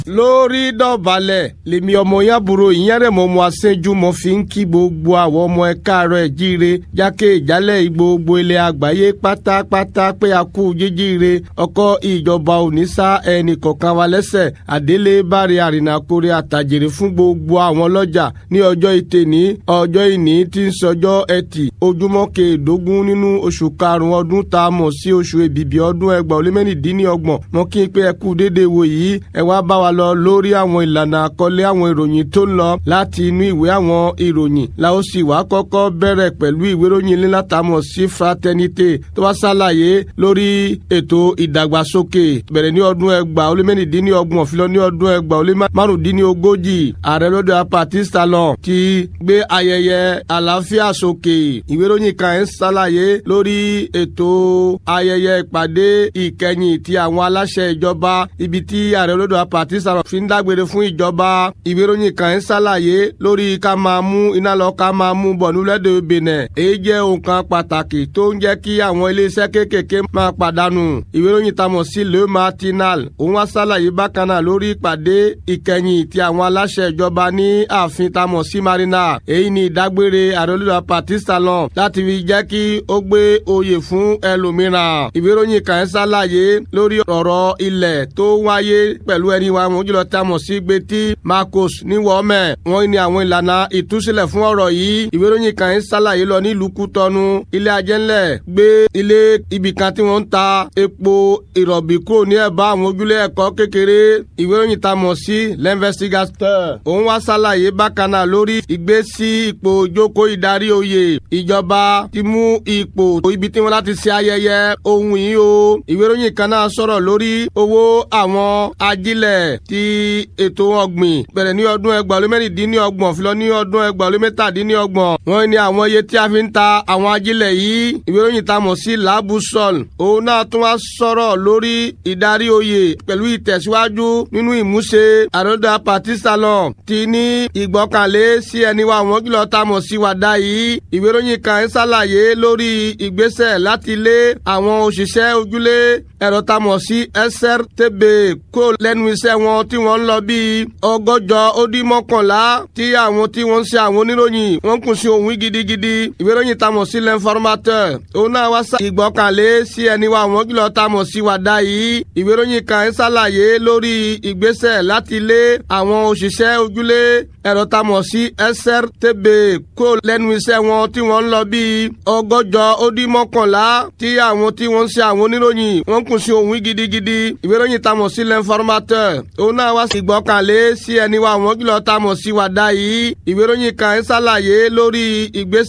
lórí dọ̀bálẹ̀ lèmi ọmọ yàbúrò ìyẹ́rẹ̀ mọ́ mọ́ aṣẹ́jú mọ́ fi ń kí gbogbo àwọn ọmọ ẹ káàárọ̀ ẹ̀ jíire jákè ìjálẹ̀ gbogbo ilẹ̀ àgbáyé pátápátá pé a kú jíjíire ọkọ̀ ìjọba òní sá ẹnì kọ̀ọ̀kan wa lẹ́sẹ̀ àdélé báre àrìnàkórè àtàjèrè fún gbogbo àwọn ọlọ́jà ní ọjọ́ ìtẹ̀ní ọjọ́ ìní tí ń sọjọ́ ẹtì ojúmọ́ kẹẹ̀ẹ́dógún nínú oṣù karùn-ún ọdún tá a mọ̀ sí oṣù èbìbì ọdún ẹgbàá ó lé mẹ́rìndínlọ́gbọ̀n mọ́ kí n pé ẹ kú déédéé wò yìí ẹ wá bá wa lọ lórí àwọn ìlànà àkọlé àwọn ìròyìn tó ń lọ láti inú ìwé àwọn ìròyìn la ó sì wá kọ́kọ́ bẹ̀rẹ̀ pẹ̀lú ìwé ìròyìn ilé látàmọ̀ sí fraternité tó wá ṣàlàyé lórí ètò ìdàgbàsókè bẹ̀rẹ̀ ní ọdún ẹgbàá ó lé mẹ́rìndínlọ́gbọ̀n fi lọ ní ọdún ẹgbàá ó lé márùndínlógójì ààrẹ lọ́dọ̀ apatista lọ ti gbé ayẹyẹ àlàáfíà sókè ìwé ìròyìn kan ń ṣàlàyé lórí ètò ayẹyẹ ìpàdé ìkẹyìn ti àwọn aláṣẹ ìjọba ibi tí ààrẹ lọ́dọ̀ apatista lọ fi ń dágbére fún ìjọba ìwé ìròyìn kan ń ṣàlàyé lórí ká máa mú iná lọ ká máa mú bọ̀ nílẹ̀dẹ̀ benin èyí jẹ́ nǹkan pàtàkì tó ń jẹ́ kí àwọn iléeṣẹ́ kéékèèké máa pàdánù ìwé ìròyìn tamọ̀ sí le matinal òun wá ṣàlàyé bákan náà lórí ìpàdé ìkẹyìn ti àwọn aláṣẹ ìjọba ní ààfin tamọ̀ sí marina èyí ni ìdágbére ààrẹ olùdó patista lọ láti fi jẹ́ kí ó gbé oyè fún ẹlòmíràn ìwé ìròyìn kan ń ṣàlàyé lórí ọ̀rọ̀ ilẹ̀ tó wáyé pẹ̀lú ẹni wa àwọn ojúlọ tamọ̀ sí gbetí marcos ní wọ́ọ̀mẹ̀ wọ́n ní àwọn ìlànà ìtúsílẹ̀ fún ọ̀rọ̀ yìí ìwé ìròyìn kan ń ṣàlàyé lọ nílùú kútọ́nu ilé ajẹ́ńlẹ̀ gbé ilé ibìkan tí wọ́n ń ta epo ìrọ̀bì kúrò ní ẹ̀bá àwọn ojúlé ẹ̀kọ́ kékeré ìwé ìròyìn tamọ̀ sí l'investigateur òun wá ṣàlàyé bákan náà lórí ìgbésí ipò ìjókòó ìdarí oyè ìjọba ti mú ipò ibi tí wọ́n láti ṣe ayẹyẹ ohun yìí o ìwé ìròyìn kan náà sọ̀rọ̀ lórí owó àwọn ajílẹ̀ ti ètò ọ̀gbìn bẹ̀rẹ̀ ní ọdún ẹgbàá lé mẹ́rìndínlọ́gbọ̀n fi lọ ní ọdún ẹgbàá lé mẹ́tàdínlọ́gbọ̀n wọ́n ní àwọn iye tí a fi ń ta àwọn ajílẹ̀ yìí ìwé ìròyìn ta mọ̀ sí labusol òun náà tún wá sọ̀rọ̀ lórí ìdarí oyè pẹ̀lú ìtẹ̀síwájú nínú ìmúṣe àròdà patistalon ti ní ìgbọ́kànlé sí ẹni wa àwọn kìlọ̀ ta mọ̀ sí wàdà yìí ìwé ìròyìn kan ń ṣàlàyé lórí ìgbésẹ̀ láti lé àwọn òṣìṣẹ́ ojúlé ẹ̀rọ ta mọ̀ sí srtb kó lẹ́nu iṣẹ́ wọn tí wọ́n ń lọ bíi ọgọ́jọ ó dín mọ́kànlá tí àwọn tí wọ́n ń ṣe àwọn oníròyìn wọ́n kùn sí òun gidigidi ìwé ìròyìn ta mọ̀ sí l'informateur òun náà wá sá ìgbọ́kànlé sí ẹni wa àwọn kìlọ̀ ta mọ̀ sí wàdà yìí ìwé ìròyìn kan ń ṣàlàyé lórí ìgbésẹ̀ láti lé àwọn òṣìṣẹ́ ojúlé ẹ̀rọ ta mọ̀ sí srtb kó lẹ́nu iṣẹ́ wọn tí wọ́n ń lọ bíi ọgọ́jọ ó dín mọ́kànlá tí àwọn tí wọ́n ń ṣe àwọn oníròyìn wọ́n kùn sí òun gidigidi ìwé ìròyìn ta mọ̀ sí l'informateur òun náà wá sí ìgbọ́kànlé sí ẹni wa àwọn kìlọ̀ ta mọ̀ sí wàdà yìí ìwé ìròyìn kan ń ṣàlàyé lórí ìgbésẹ̀